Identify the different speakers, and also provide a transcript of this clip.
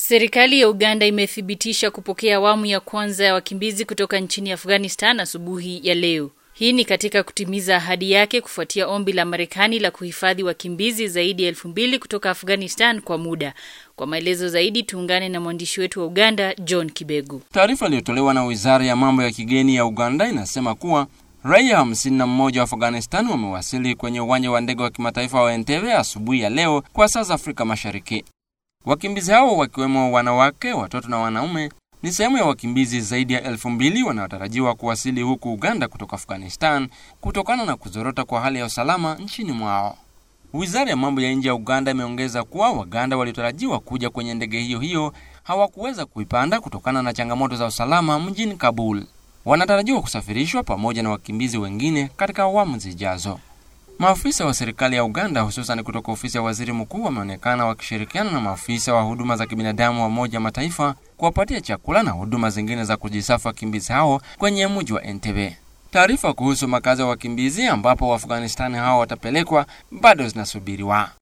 Speaker 1: Serikali ya Uganda imethibitisha kupokea awamu ya kwanza ya wakimbizi kutoka nchini Afghanistan asubuhi ya leo. Hii ni katika kutimiza ahadi yake kufuatia ombi la Marekani la kuhifadhi wakimbizi zaidi ya elfu mbili kutoka Afghanistan kwa muda. Kwa maelezo zaidi tuungane na mwandishi wetu wa Uganda John Kibegu.
Speaker 2: Taarifa iliyotolewa na Wizara ya Mambo ya Kigeni ya Uganda inasema kuwa raia hamsini na mmoja wa Afghanistan wamewasili kwenye uwanja wa ndege wa kimataifa wa Entebbe asubuhi ya leo kwa saa za Afrika Mashariki. Wakimbizi hao wakiwemo wanawake, watoto na wanaume ni sehemu ya wakimbizi zaidi ya elfu mbili wanaotarajiwa kuwasili huku Uganda kutoka Afghanistan kutokana na kuzorota kwa hali ya usalama nchini mwao. Wizara ya mambo ya nje ya Uganda imeongeza kuwa Waganda waliotarajiwa kuja kwenye ndege hiyo hiyo hawakuweza kuipanda kutokana na changamoto za usalama mjini Kabul. Wanatarajiwa kusafirishwa pamoja na wakimbizi wengine katika awamu zijazo. Maafisa wa serikali ya Uganda hususan kutoka ofisi ya waziri mkuu wameonekana wakishirikiana na maafisa wa huduma za kibinadamu wa Umoja Mataifa kuwapatia chakula na huduma zingine za kujisafu wakimbizi hao kwenye mji wa Entebbe. Taarifa kuhusu makazi ya wakimbizi ambapo Waafghanistani hao watapelekwa bado zinasubiriwa.